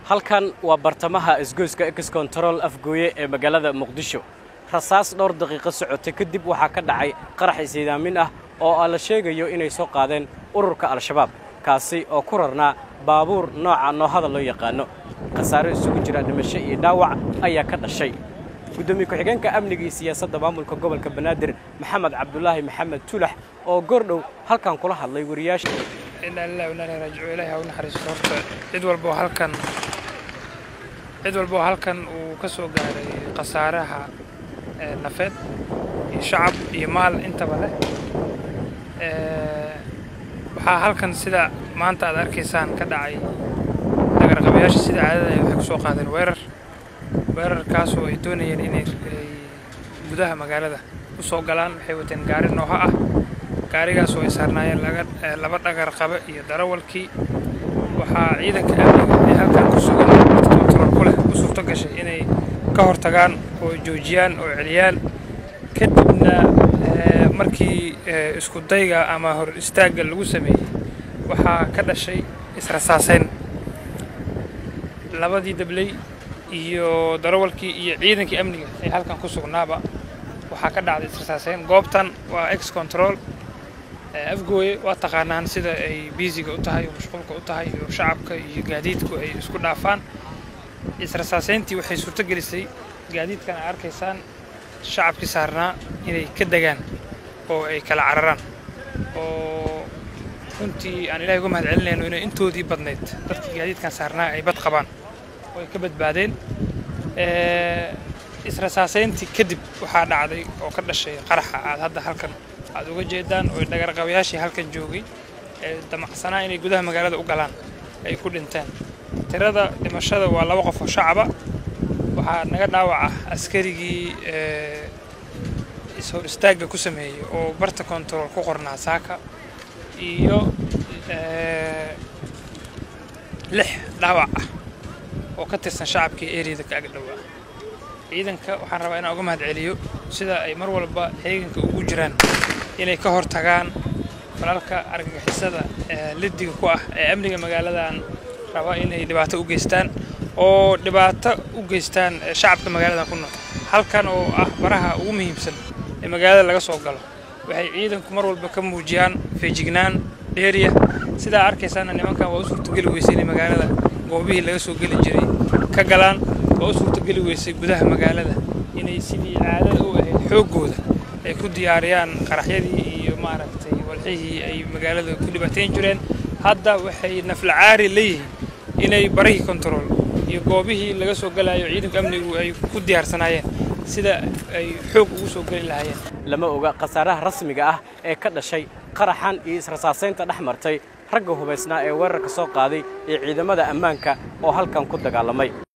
halkan waa bartamaha isgoyska ex control afgooye ee magaalada muqdisho rasaas dhowr daqiiqo socotay kadib waxaa ka dhacay qarax isiidaamin ah oo la sheegayo inay soo qaadeen ururka al-shabaab kaasi oo ku rarnaa baabuur nooca noohada loo yaqaano khasaaro isugu jira dhimasho iyo dhaawac ayaa ka dhashay gudoomiye ku-xigeenka amniga iyo siyaasadda maamulka gobolka banaadir maxamed cabdulaahi maxamed tulax oo goordhow halkan kula hadlay wariyaasha inaa lillahi wa inaa ilaihi raajicuun ilaahi ha u naxariisto horta cid walba oo halkan cid walba oo halkan uu ka soo gaaray khasaaraha nafeed iyo shacab iyo maal intaba leh waxaa halkan sida maanta aad arkaysaan ka dhacay dagarqabayaasha sida caadada ay waxay ku soo qaadeen weerar weerarkaasoo ay doonayeen inay gudaha magaalada u soo galaan waxay wateen gaari nooho ah gaarigaas oo ay saarnaayeen laba dhagar qabe iyo darawalkii waxaa ciidanka amniga ee halkan ku sugan kontarool ku leh u suurto gashay inay ka hortagaan oo joojiyaan oo celiyaan kadibna markii isku dayga ama hor istaagga lagu sameeyey waxaa ka dhashay israsaaseyn labadii dabley iyo darawalkii iyo ciidankii amniga ee halkan ku sugnaaba waxaa ka dhacday israsaaseyn goobtan waa ex control afgooye waa taqaanaan sida ay biisiga u tahay oo mashquulka u tahay oo shacabka iyo gaadiidku ay isku dhaafaan israsaaseyntii waxay suurto gelisay gaadiidkan ay arkaysaan shacabkii saarnaa inay ka degaan oo ay kala cararaan oo runtii aan ilahay uga mahad celinayno inay intoodii badnayd dadkii gaadiidkan saarnaa ay bad qabaan oo ay ka badbaadeen israsaaseyntii kadib waxaa dhacday oo ka dhashay qaraxa aad hadda halkan aad uga jeedaan oo dhagarqabayaashii halkan joogay ee damacsanaa inay gudaha magaalada u galaan ay ku dhinteen tirada dhimashada waa laba qof oo shacaba waxaa naga dhaawaca askarigii ishor istaagga ku sameeyey oo barta kontarool ku qornaa saaka iyo lix dhaawac ah oo ka tirsan shacabkii eriyada ka agdhowaa ciidanka waxaan rabaa inaan uga mahad celiyo sida ay mar walba xeeganka ugu jiraan inay ka hor tagaan falalka argagixisada lidiga ku ah ee amniga magaaladan raba inay dhibaato u geystaan oo dhibaato u geystaan shacabka magaaladan ku nool halkan oo ah baraha ugu muhiimsan ee magaalada laga soo galo waxay ciidanku mar walba ka muujiyaan feejignaan dheeriya sidaa arkaysaana nimankan waa u suurtogeli weysay inay magaalada goobihii laga soo geli jiray ka galaan waa u suurtogeli weysay gudaha magaalada inay sidii caadada u ahayd xooggooda ay ku diyaariyaan qaraxyadii iyo maaragtay walxihii ay magaalada ku dhibaateyn jireen hadda waxay naflacaari leeyihiin inay barihii kontarool iyo goobihii laga soo galayo ciidanka amnigu ay ku diyaarsanaayeen sida ay xoog ugu soo geli lahaayeen lama oga khasaaraha rasmiga ah ee ka dhashay qaraxan iyo israsaasaynta dhex martay ragga hubaysnaa ee weerarka soo qaaday iyo ciidamada ammaanka oo halkan ku dagaalamay